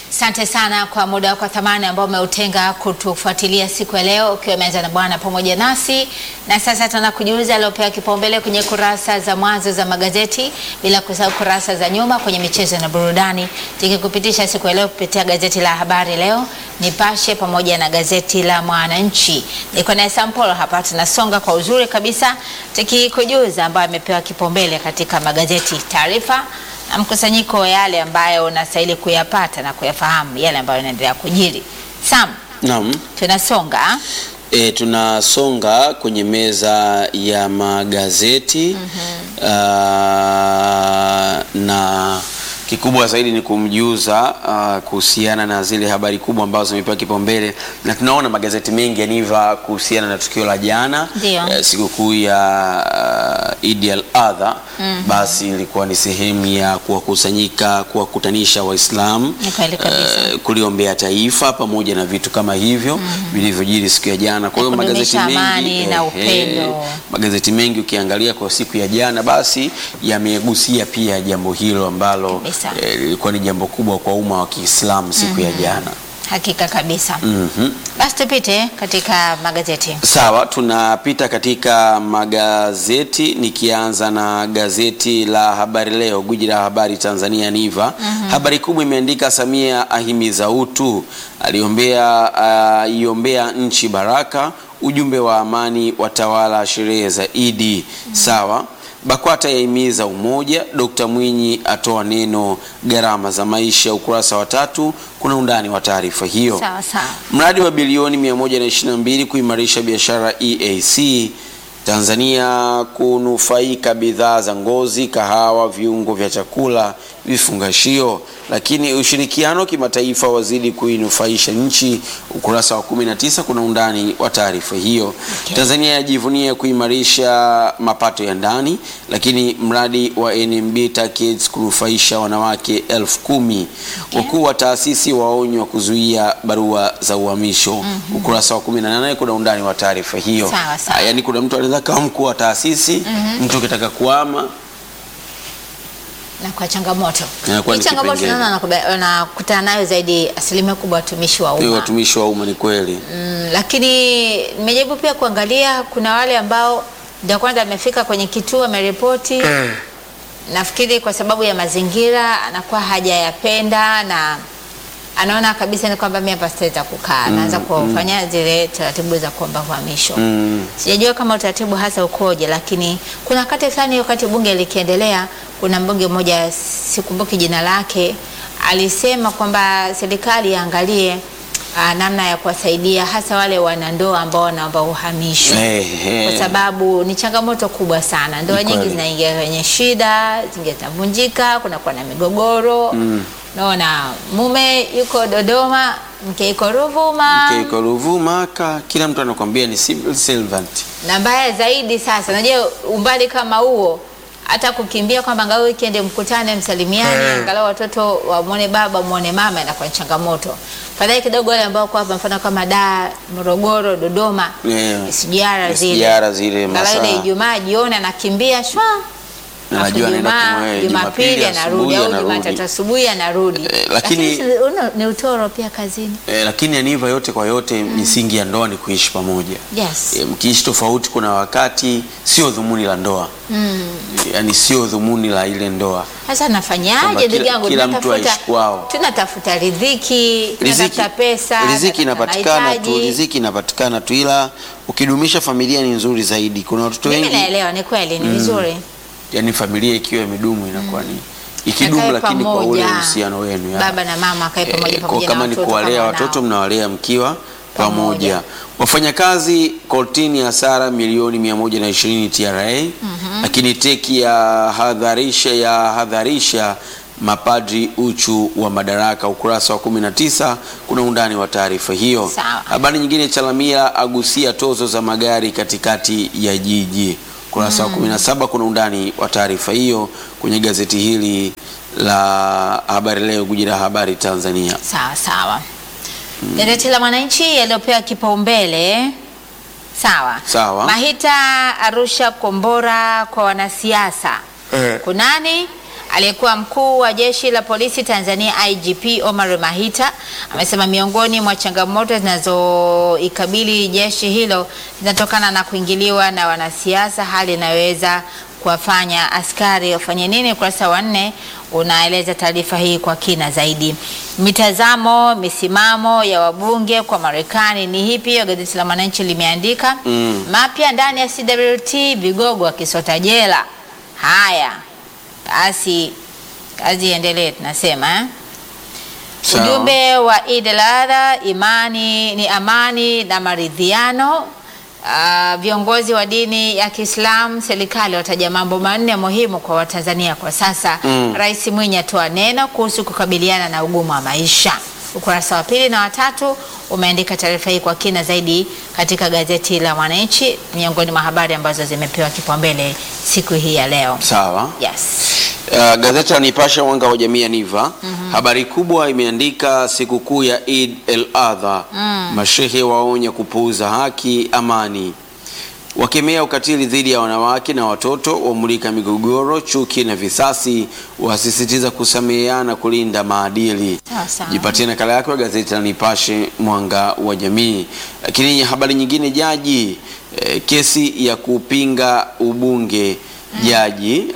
Asante sana kwa muda wako wa thamani ambao umeutenga kutufuatilia siku ya leo ukiwa umeanza na Bwana pamoja nasi, na sasa tunakujuza aliopewa kipaumbele kwenye kurasa za mwanzo za magazeti, bila kusahau kurasa za nyuma kwenye michezo na burudani, tukikupitisha siku ya leo kupitia gazeti la Habari Leo, Nipashe pamoja na gazeti la Mwananchi. Niko na Sampolo hapa, tunasonga kwa uzuri kabisa tukikujuza ambayo amepewa kipaumbele katika magazeti, taarifa na mkusanyiko wa yale ambayo unastahili kuyapata na kuyafahamu yale ambayo yanaendelea kujiri. Sam, Naam. tunasonga E, tunasonga kwenye meza ya magazeti Ah, na kikubwa zaidi ni kumjuza ah, kuhusiana na zile habari kubwa ambazo zimepewa kipaumbele, na tunaona magazeti mengi yaniva kuhusiana na tukio la jana Ndio. eh, sikukuu ya uh, Eid al-Adha. Basi ilikuwa ni sehemu ya kuwakusanyika, kuwakutanisha Waislamu Ni kweli kabisa. eh, kuliombea taifa pamoja na vitu kama hivyo vilivyojiri siku ya jana. Kwa hiyo Na magazeti kudumisha amani mengi na upendo. magazeti mengi ukiangalia kwa siku ya jana, basi yamegusia pia jambo hilo ambalo Kabisa. eh, lilikuwa ni jambo kubwa kwa umma wa Kiislamu siku ya jana. hakika kabisa. Mhm. Basi tupite katika magazeti. Sawa, tunapita katika magazeti nikianza na gazeti la Habari Leo, gwiji la habari Tanzania Niva. Habari kubwa imeandika Samia ahimiza utu, aliombea aiombea nchi baraka, ujumbe wa amani watawala sherehe za Idi. Sawa. BAKWATA yahimiza umoja. Dkt Mwinyi atoa neno gharama za maisha. Ukurasa wa tatu kuna undani wa taarifa hiyo. Sawa sawa. Mradi wa bilioni 122 kuimarisha biashara EAC Tanzania kunufaika bidhaa za ngozi, kahawa, viungo vya chakula, vifungashio. Lakini ushirikiano kimataifa wazidi kuinufaisha nchi. Ukurasa wa 19 kuna undani wa taarifa hiyo. Okay. Tanzania yajivunia kuimarisha mapato ya ndani, lakini mradi wa NMB TACAIDS kunufaisha wanawake elfu kumi. Wakuu wa taasisi waonywa kuzuia barua za uhamisho. Ukurasa wa 18 kuna undani wa taarifa hiyo. Sawa, sawa. Ah, Yaani kuna mtu anaweza kama mkuu wa taasisi, mtu ukitaka kuama Na kwa changamoto Inakuwa hii ni changamoto kipengele. naona wanakuba- wanakutana nayo zaidi asilimia kubwa watumishi wa ni umma watumishi wa umma, ni kweli. Mm, lakini nimejaribu pia kuangalia, kuna wale ambao ndio kwanza amefika kwenye kituo ameripoti. Nafikiri kwa sababu ya mazingira anakuwa hajayapenda na anaona kabisa ni kwamba mimi hapa sitaweza kukaa, anaanza kufanya zile taratibu za kuomba uhamisho. Mm. Sijajua kama utaratibu hasa ukoje, lakini kuna wakati fulani, wakati bunge likiendelea, kuna mbunge mmoja sikumbuki jina lake, alisema kwamba serikali iangalie ah, namna ya kuwasaidia hasa wale wanandoa ambao wanaomba uhamisho Eh, eh. kwa sababu ni changamoto kubwa sana. Ndoa Ni nyingi kweli. zinaingia kwenye shida, zingine zinavunjika, kunakuwa na migogoro. Naona mume yuko Dodoma, mke yuko Ruvuma. Keiko Ruvuma, ka kila mtu anakuambia ni civil servant. na mbaya zaidi sasa, unajua umbali kama huo, hata kukimbia kwamba angalau weekend mkutane, msalimiane, angalau watoto wamwone baba muone mama, inakuwa ni changamoto. Fadhali kidogo wale ambao kwa hapa, mfano kama Dar, Morogoro, Dodoma, Yeah. sijara zile Sijara zile angalau ile masaa. Ijumaa jioni anakimbia shwa Na Alafu najua anaenda Ijumaa- kumwe- Jumapili Jumapili anarudi asubuhi au anarudi. Jumatatu asubuhi anarudi. Eh, lakini- si- uno- ni utoro pia kazini. Eh, lakini aniva yote kwa yote misingi ya ndoa ni kuishi pamoja. Yes. E, mkiishi tofauti, kuna wakati sio dhumuni la ndoa yaani sio dhumuni la ile ndoa. Sasa Kwamba nafanyaje kila- ndugu yangu? kila mtu Tunatafuta- aishi kwao. tunatafuta riziki, Riziki, tunatafuta pesa, riziki tunatafuta inapatikana tu, mahitaji. riziki inapatikana tu, ila ukidumisha familia ni nzuri zaidi. Kuna watoto Mimi wengi, naelewa, ni kweli, ni vizuri. yani familia ikiwa imedumu inakuwa ni ikidumu, Wakae lakini kwa ule pamoja. uhusiano wenu ya- Baba na mama wakae pamoja Eh, kwa pamoja kama na ni watoto kuwalea kama watoto wanao. mnawalea mkiwa Pamoja. pamoja. Wafanyakazi kortini hasara milioni 120 TRA, lakini teki ya hadharisha ya hadharisha mapadri uchu wa madaraka. Ukurasa wa 19 kuna undani wa taarifa hiyo. Sawa. Habari nyingine, Chalamila agusia tozo za magari katikati ya jiji. Ukurasa wa 17 kuna undani wa taarifa hiyo kwenye gazeti hili la Habari Leo, guji la habari Tanzania. Sawa sawa. Gazeti la Mwananchi yaliyopewa kipaumbele sawa Sawa. Mahita Arusha kombora kwa wanasiasa Eh. kunani Aliyekuwa mkuu wa jeshi la polisi Tanzania IGP Omar Mahita amesema miongoni mwa changamoto zinazoikabili jeshi hilo zinatokana na kuingiliwa na wanasiasa, hali inayoweza kuwafanya askari wafanye nini. Ukurasa wa nne unaeleza taarifa hii kwa kina zaidi. Mitazamo, misimamo ya wabunge kwa Marekani ni hipi? Hiyo gazeti la Mwananchi limeandika Mm. mapya ndani ya CWT, vigogo akisota jela. Haya basi, kazi iendelee, tunasema eh? Sawa. Ujumbe wa Eid al-Adha, imani ni amani na maridhiano. Ah, viongozi wa dini ya Kiislamu, serikali wataja mambo manne muhimu kwa Watanzania kwa sasa. Mm. Rais Mwinyi atoa neno kuhusu kukabiliana na ugumu wa maisha. Ukurasa wa pili na watatu umeandika taarifa hii kwa kina zaidi katika gazeti la Mwananchi, miongoni mwa habari ambazo zimepewa kipaumbele siku hii ya leo. Sawa. Yes. Uh, gazeti la Nipashe mwanga wa jamii ya Niva habari kubwa imeandika sikukuu ya Eid el Adha, mashehe waonya kupuuza haki, amani, wakemea ukatili dhidi ya wanawake na watoto, wamulika migogoro, chuki na visasi, wasisitiza kusameheana, kulinda maadili. Sawa sawa. Jipatie nakala yako ya gazeti la Nipashe mwanga wa jamii. Lakini habari nyingine, jaji eh, kesi ya kupinga ubunge jaji,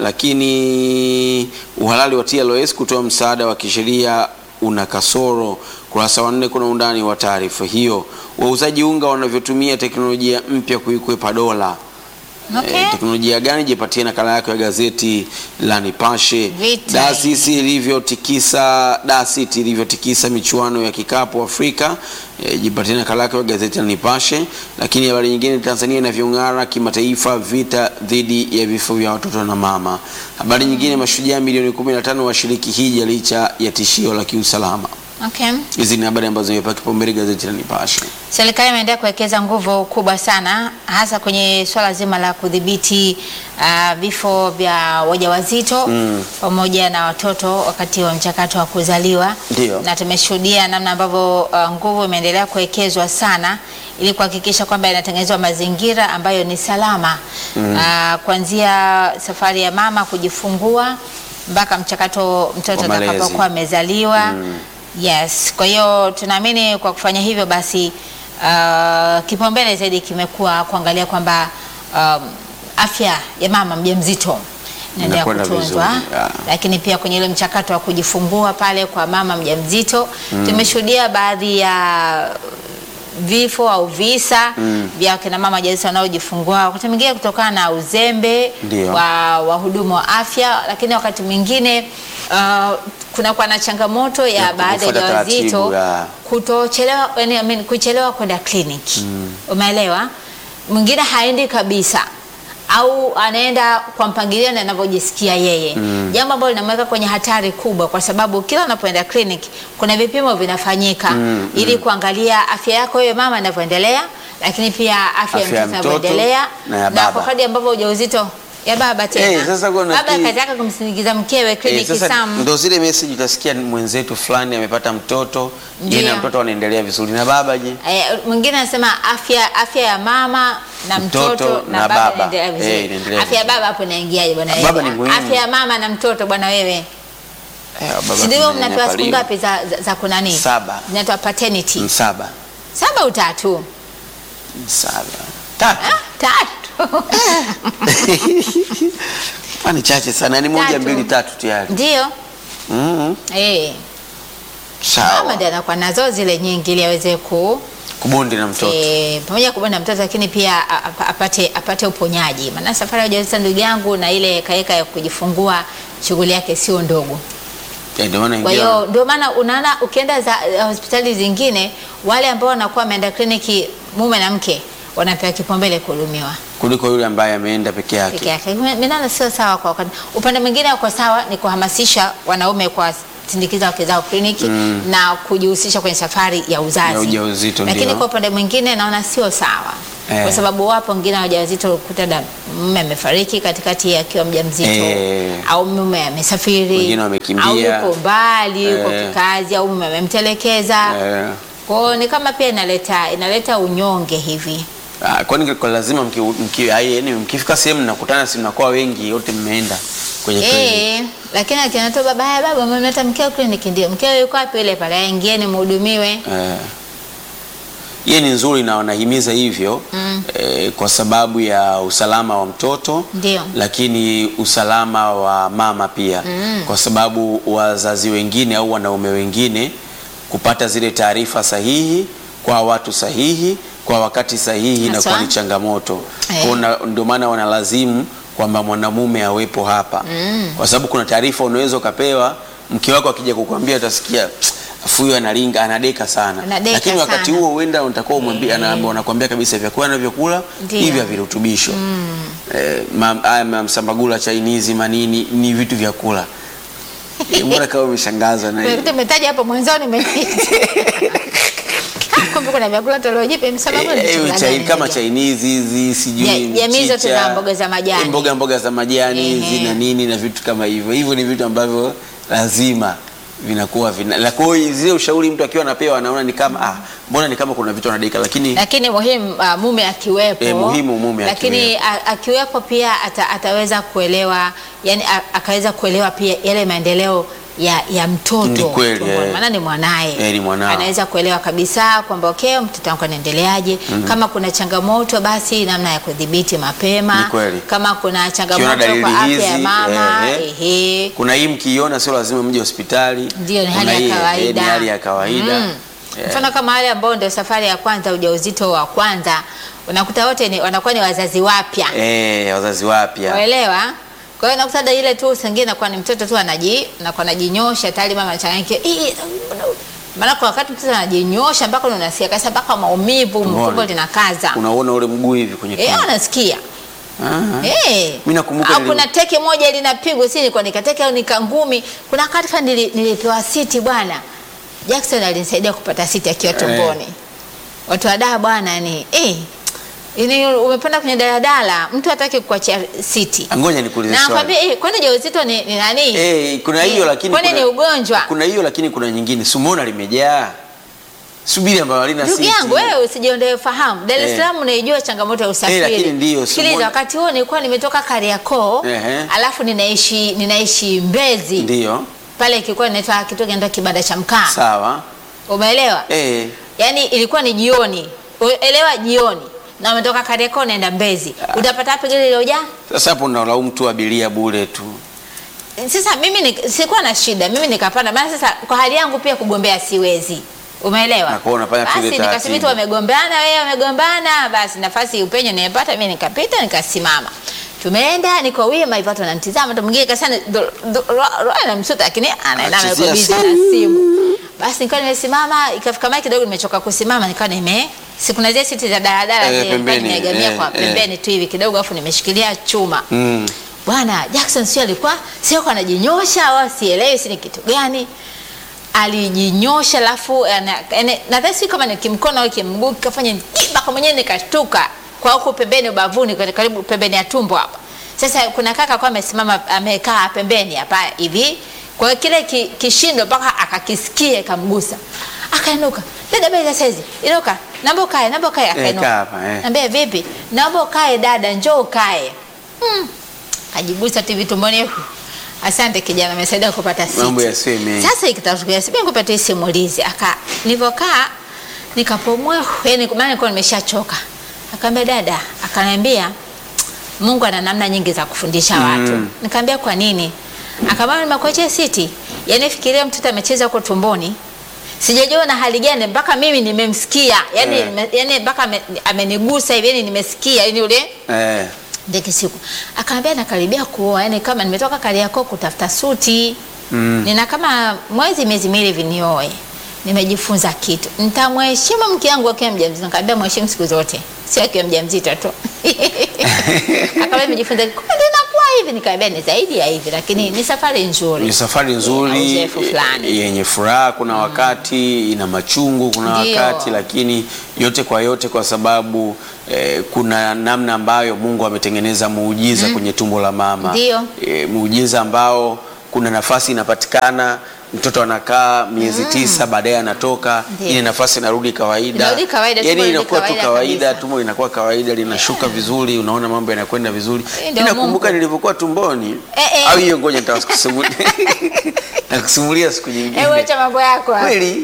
lakini uhalali wa TLS kutoa msaada wa kisheria una kasoro. Kurasa wa nne kuna undani wa taarifa hiyo. Wauzaji unga wanavyotumia teknolojia mpya kuikwepa dola. Okay. Eh, teknolojia gani? Jipatie nakala yako ya gazeti la Nipashe. Vita Dasisi ilivyotikisa DASIT ilivyotikisa michuano ya kikapu Afrika. Eh, jipatie nakala yako ya gazeti la Nipashe. Lakini habari nyingine, Tanzania inavyong'ara kimataifa, vita dhidi ya vifo vya watoto na mama. Habari nyingine, mashujaa milioni 15 washiriki hija licha ya tishio la kiusalama. Okay. Hizi ni habari ambazo zimepewa kipaumbele gazeti la Nipashe. Serikali imeendelea kuwekeza nguvu kubwa sana hasa kwenye swala zima la kudhibiti ah, vifo vya wajawazito Mm. pamoja na watoto wakati wa mchakato wa kuzaliwa, Ndio. na tumeshuhudia namna ambavyo ah, nguvu imeendelea kuwekezwa sana ili kuhakikisha kwamba inatengenezwa mazingira ambayo ni salama Ah, kuanzia safari ya mama kujifungua mpaka mchakato mtoto Wa malezi. atakapokuwa amezaliwa. Yes, kwa hiyo tunaamini kwa kufanya hivyo basi uh, kipaumbele zaidi kimekuwa kuangalia kwamba um, afya ya mama mjamzito inaendelea Inakwenda kutunzwa, vizuri, yeah. lakini pia kwenye ile mchakato wa kujifungua pale kwa mama mjamzito tumeshuhudia baadhi ya vifo au visa vya kina mama wajawazito wanaojifungua wakati mwingine kutokana na uzembe Ndio. wa wahudumu wa afya, lakini wakati mwingine uh, kunakuwa na changamoto ya Ya baadhi ya kufuata wajawazito taratibu, ya. kutochelewa, yani, I mean, kuchelewa kwenda kliniki umeelewa? Mwingine haendi kabisa au anaenda kwa mpangilio na anavyojisikia yeye, jambo ambalo linamweka kwenye hatari kubwa, kwa sababu kila unapoenda kliniki kuna vipimo vinafanyika ili kuangalia afya yako wewe mama inavyoendelea, lakini pia afya ya Afya ya mtoto mtoto inavyoendelea na ya kwa baba. kadri ambavyo ujauzito ya baba tena Eh, sasa kuna baba ki- kazi yake kumsindikiza mkewe Eh, kliniki sasa Sam. ndo zile message utasikia mwenzetu fulani amepata mtoto, yeye na Ndio. mtoto wanaendelea vizuri na baba je? Eh, mwingine anasema afya afya ya mama na mtoto, Mtoto na, na baba baba. inaendelea vizuri. Eh, inaendelea afya ya vizuri. baba hapo inaingiaje bwana Baba wewe? ni muhimu. Afya ya mama na mtoto bwana wewe. Eh, baba Si ndio mnapewa siku tunanyanyapaliwa. ngapi za, za, za kunani? Saba. Zinaitwa paternity. Msaba. Saba au tatu? Msaba. Tatu. Ah, tatu. Ah, ni chache sana, ni moja Tatu. mbili tatu tayari. Ndio. Mhm. Eh. Mama Sawa. ndiye anakuwa nazo zile nyingi ili aweze ku Kubondi na mtoto. Eh, pamoja na kubana mtoto lakini pia a- a- apate apate uponyaji. Maana safari ya ujauzito ndugu yangu na ile kaeka ya kujifungua shughuli yake sio ndogo. Eh, ndio maana Kwa ingia- hiyo ndio maana unaona ukienda za uh, hospitali zingine wale ambao wanakuwa wameenda kliniki mume na mke wanapewa kipaumbele kuhudumiwa kuliko yule ambaye ameenda peke peke yake. yake. Mimi naona sio sawa kwa wakati. Upande mwingine uko sawa ni kuhamasisha wanaume kwa sindikiza wake zao kliniki na kujihusisha kwenye safari ya uzazi. Ya ujauzito, Lakini ndio. kwa upande mwingine naona sio sawa. Eh. Kwa sababu wapo wengine wajawazito kuta da mume amefariki katikati akiwa mjamzito Eh. au mume amesafiri Wengine wamekimbia. au yuko mbali yuko Eh. kikazi au mume amemtelekeza. Eh, Kwa hiyo ni kama pia inaleta inaleta unyonge hivi. ah, kwani kwa lazima mki, mki, ai, yani mkifika sehemu mnakutana si mnakuwa wengi wote mmeenda kwenye Eh, kliniki. lakini akiona tu baba, haya baba, mmeleta mkeo kliniki, ndio mkeo yuko wapi? Yule pale, ingieni mhudumiwe. Eh, hiyo ni nzuri na wanahimiza hivyo Mm. eh, kwa sababu ya usalama wa mtoto Ndio. lakini usalama wa mama pia Mm. kwa sababu wazazi wengine au wanaume wengine kupata zile taarifa sahihi kwa watu sahihi kwa wakati sahihi Haswa. inakuwa ni changamoto Eh. Kwa na- ndio maana wanalazimu kwamba mwanamume awepo hapa Mm. kwa sababu kuna taarifa unaweza ukapewa mke wako akija kukwambia utasikia afu huyo analinga anadeka sana Anadeka lakini wakati sana. huo huenda utakuwa umwambia Eh. anaambia unakwambia kabisa vyakula anavyokula Ndio. hivi vya virutubisho eh, ma- haya mamsambagula chainizi manini ni vitu vya kula Eh, mbona kama umeshangazwa na hiyo? Tumetaja hapo mwanzoni kumbe kuna vyakula toleo jipya msababu ni Eh, chakula chai- gani kama unajua? chainizi hizi sijui Ja- jamii zote mchicha, za mboga za majani. eh, mboga mboga za majani hizi Ehe. na nini na vitu kama hivyo hivyo ni vitu ambavyo lazima vinakuwa vina la kwa hiyo zile ushauri mtu akiwa anapewa anaona ni kama ah mbona ni kama kuna vitu anadika lakini lakini muhimu uh, mume akiwepo Eh, muhimu mume lakini a- akiwepo pia ata, ataweza kuelewa yani a, akaweza kuelewa pia yale maendeleo ya, ya mtoto Ni kweli, tumboni. eh. maana ni mwanaye Eh, ni mwanao. anaweza kuelewa kabisa kwamba okay, mtoto wangu anaendeleaje kama kuna changamoto basi namna ya kudhibiti mapema Ni kweli. kama kuna changamoto dalili kwa afya hizi, ya mama eh, eh. ehe. kuna hii mkiiona sio lazima mje hospitali Ndio, ni Kuna hali hii, ya eh, kawaida. ni hali ya kawaida Mm. Eh, Mfano kama wale ambao ndio safari ya kwanza ujauzito wa kwanza, unakuta wote ni, wanakuwa ni wazazi wapya, eh, wazazi wapya waelewa. Kwa hiyo unakuta da ile tu sengine inakuwa ni mtoto tu anaji anakuwa anajinyosha tayari mama anachanganyikiwa. "Ih, Maana kwa wakati mtoto anajinyosha mpaka unasikia kabisa mpaka maumivu Tumboni. mtumbo linakaza. unaona ule mguu hivi kwenye Eh, tumbo. anasikia. Ah. Eh. Mimi nakumbuka Au nili- kuna teke moja linapigwa si nilikuwa nikateke au nikangumi. Kuna wakati fulani nili, nilipewa siti bwana. Jackson alinisaidia kupata siti akiwa tumboni. Watu wa daa bwana ni eh ini umepanda kwenye daladala mtu hataki kukuachia siti. Ngoja nikuulize Na swali. nakwambia eh kwani ujauzito ni, ni nani? Eh, kuna hiyo Eh, lakini kwani kuna- ni ugonjwa? Kuna hiyo lakini kuna nyingine. Sumona limejaa. Subiri ambayo halina Ndugu siti. yangu wewe usijiondoe fahamu. Dar es Eh. Salaam unaijua changamoto ya usafiri. lakini ndiyo, Sikiliza, Simona- wakati huo nilikuwa nimetoka Kariakoo, Ehe. alafu ninaishi ninaishi Mbezi. Ndio. Pale kilikuwa inaitwa kitu kinaitwa kibanda cha mkaa. Sawa. Umeelewa? Eh. Yaani ilikuwa ni jioni. Elewa jioni. Na umetoka Kariakoo naenda Mbezi. Utapata wapi gari lilojaa? Sasa hapo unalaumu tu abiria bure tu. Sasa mimi ni, sikuwa na shida, mimi nikapanda. Maana sasa kwa hali yangu pia kugombea siwezi. Umeelewa? Na kwa unafanya tu Basi ile nikasema taratibu. tu wamegombana, wewe wamegombana, basi nafasi upenyo nimepata mimi nikapita nikasimama. Tumeenda niko wima hivyo watu wananitazama, mtu mwingine kasema roho anamsuta lakini anaenda Anachezea yuko busy na simu. Basi nilikuwa nimesimama, ikafika mahali kidogo nimechoka kusimama, nikawa nime si kuna zile siti za daladala Eh, zile nilikuwa pembeni, nimeegamia eh, kwa eh. pembeni tu hivi kidogo, afu nimeshikilia chuma Mm. bwana Jackson sio alikuwa sio kwa anajinyosha au sielewi si ni kitu gani alijinyosha alafu ana- yani, nadhani si kama ni kimkono au kimguu kafanya mpaka mwenyewe nikashtuka kwa huku pembeni ubavuni kwa- karibu pembeni ya tumbo hapa sasa kuna kaka kwa amesimama amekaa pembeni hapa hivi kwa hiyo kile ki, kishindo mpaka akakisikia ikamgusa akainuka dada bela saizi inuka naomba ukae naomba ukae kaa akainuka hapa, eh. Naambia vipi? Naomba ukae dada, njoo ukae. Hmm. Kajigusa tu vitumboni. huku. Asante kijana, amesaidia kupata siti. Mambo yasiwe mengi. Sasa ikitatukia sipi kupata hii simulizi. Aka nilivyokaa nikapomua, yani maana nilikuwa nimeshachoka. Akaambia dada, akaniambia Mungu ana namna nyingi za kufundisha watu. Mm. Nikamwambia kwa nini? Akamwambia nimekuachia siti. Yaani fikiria mtoto amecheza huko tumboni. Sijajua na hali gani mpaka mimi nimemsikia. Yaani Eh. nime- yaani mpaka ame- amenigusa hivi yani nimesikia yani ule Eh. ndege siku. Akaambia nakaribia kuoa yani kama nimetoka Kariakoo kutafuta suti. Mm. Nina kama mwezi miezi miwili hivi nioe. Nimejifunza kitu. Nitamheshimu mke wangu akiwa mjamzito. Nikamwambia mheshimu siku zote. Sio akiwa mjamzito tu. Akaambia nimejifunza kumbe ndio inakuwa hivi nikamwambia ni zaidi ya hivi lakini ni safari nzuri. Ni safari Na nzuri uzoefu fulani. yenye furaha, kuna wakati ina machungu, kuna Ndio. wakati lakini yote kwa yote, kwa sababu eh, kuna namna ambayo Mungu ametengeneza muujiza kwenye tumbo la mama Ndio. eh, muujiza ambao kuna nafasi inapatikana mtoto anakaa miezi tisa baadaye anatoka Ndiyo. ile nafasi inarudi kawaida Inarudi kawaida, tumbo yani linarudi inakuwa tu kawaida kawaida kabisa. tumbo linakuwa kawaida linashuka vizuri unaona mambo yanakwenda vizuri Eh, ndio inakumbuka Mungu. nilivyokuwa tumboni Eh, eh. au hiyo ngoja nitakusimulia nakusimulia siku nyingine Hebu acha mambo yako hayo. kweli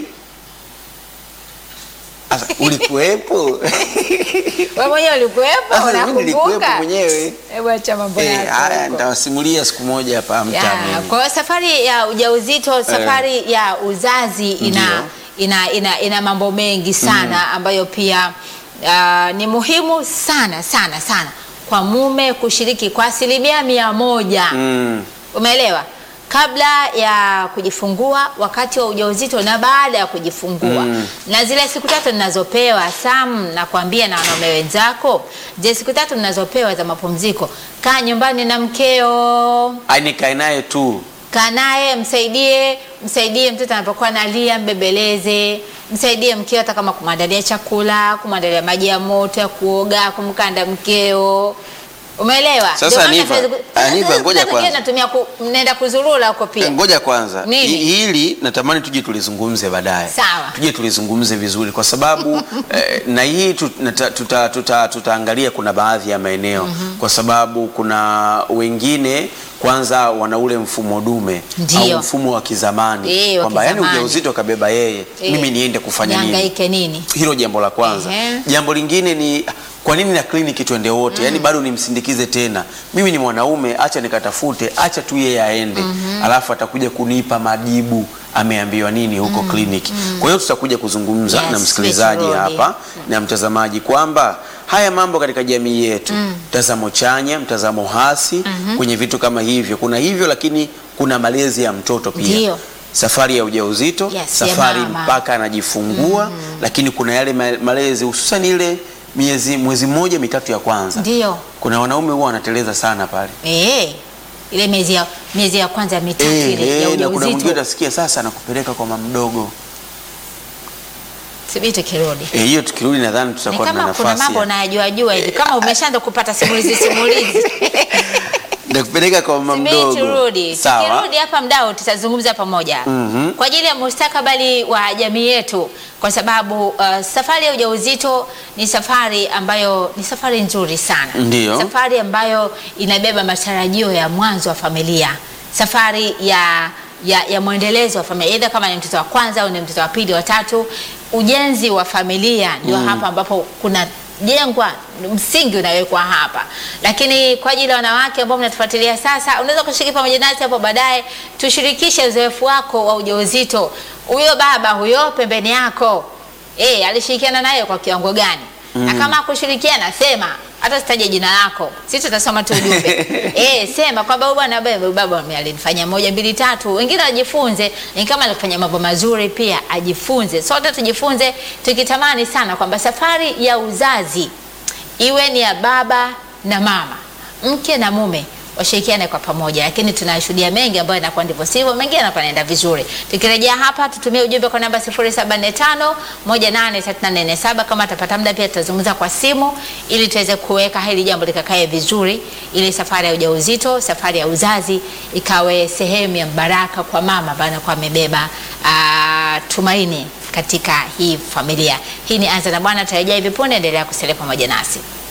Asa, ulikuwepo Wewe mwenyewe ulikuwepo, Sasa mimi nilikuwepo unakumbuka? mwenyewe Hebu acha mambo Eh, yako. haya huko. nitawasimulia siku moja hapa Ya, mtaani kwa hiyo safari ya ujauzito, safari ya uzazi ina, Ndiyo. ina, ina, ina mambo mengi sana ambayo pia ah, ni muhimu sana sana sana kwa mume kushiriki kwa asilimia mia moja. mm. Umeelewa? Kabla ya kujifungua, wakati wa ujauzito na baada ya kujifungua Mm. na zile siku tatu ninazopewa Sam, nakwambia na wanaume wenzako, zile siku tatu ninazopewa za mapumziko, kaa nyumbani na mkeo Ai, nikae naye tu kaa naye, msaidie msaidie mtoto anapokuwa analia, mbebeleze, msaidie mkeo hata kama kumwandalia chakula, kumwandalia maji ya moto ya kuoga, kumkanda mkeo. Umeelewa? Sasa, Ndio maana Aniva, siwezi ku- Aniva, Sasa ngoja siku kwanza. nyingine natumia ku, nenda kuzurura huko pia. ngoja kwanza Nini? Hi- hili natamani tuje tulizungumze baadaye Sawa. tuje tulizungumze vizuri kwa sababu eh, na hii tu- nata- tuta- tuta- tutaangalia kuna baadhi ya maeneo kwa sababu kuna wengine kwanza wana ule mfumo dume Ndio. au mfumo wa kizamani Eh, wa kwamba yani kizamani. ujauzito kabeba yeye Eh, mimi niende kufanya nini nihangaike nini? hilo jambo la kwanza Ehe. jambo lingine ni kwa nini na kliniki twende wote yaani bado nimsindikize tena mimi ni mwanaume acha nikatafute acha tu yeye aende alafu atakuja kunipa majibu ameambiwa nini huko kliniki kwa hiyo tutakuja kuzungumza Yes, na msikilizaji Rachel hapa na mtazamaji kwamba haya mambo katika jamii yetu mtazamo chanya mtazamo hasi kwenye vitu kama hivyo kuna hivyo lakini kuna malezi ya mtoto pia Ndio. safari ya ujauzito Yes, ya safari mama. mpaka anajifungua lakini kuna yale ma- malezi hususan ile miezi mwezi mmoja mitatu ya kwanza Ndio. kuna wanaume huwa wanateleza sana pale Eh. Ile miezi ya miezi ya kwanza mitatu Eh, ile ya eh, na kuna mwingine ujauzito. utasikia sasa anakupeleka kwa mama mdogo Sibiti kirudi. Eh, hiyo tukirudi nadhani Ni tutakuwa na kama kuna nafasi mambo ya- unayajua jua hivi kama umeshaanza kupata simulizi simulizi. nakupeleka kwa mama Subiri mdogo turudi. sawa Tukirudi hapa mdau tutazungumza pamoja Mhm. kwa ajili ya mustakabali wa jamii yetu, kwa sababu uh, safari ya ujauzito ni safari ambayo ni safari nzuri sana, Ndiyo. safari ambayo inabeba matarajio ya mwanzo wa familia, safari ya ya, ya mwendelezo wa familia, aidha kama ni mtoto wa kwanza au ni mtoto wa pili, wa tatu. Ujenzi wa familia ndio hapa ambapo kuna jengwa msingi unawekwa hapa, lakini kwa ajili ya wanawake ambao mnatufuatilia sasa, unaweza kushiriki pamoja nasi hapo baadaye, tushirikishe uzoefu wako wa ujauzito. Huyo baba huyo pembeni yako eh, alishirikiana naye kwa kiwango gani? Na kama akushirikiana, sema hata sitaje jina lako, sisi tutasoma tu ujumbe eh, sema kwamba huyu bwana baba baba alinifanyia moja mbili tatu. Wengine wajifunze, ni kama alikufanya mambo mazuri pia ajifunze. Sote tujifunze, tukitamani sana kwamba safari ya uzazi iwe ni ya baba na mama, mke na mume washirikiane kwa pamoja, lakini tunashuhudia mengi ambayo yanakuwa ndivyo sivyo, mengine yanakuwa yanaenda vizuri. Tukirejea hapa, tutumie ujumbe kwa namba 0745 183447 kama atapata muda, pia tutazungumza kwa simu ili tuweze kuweka hili jambo likakae vizuri, ili safari ya ujauzito, safari ya uzazi ikawe sehemu ya baraka kwa mama ambaye anakuwa amebeba ah, tumaini katika hii familia. Hii ni Anza na Bwana, tarejea hivi punde, endelea kusalia pamoja nasi.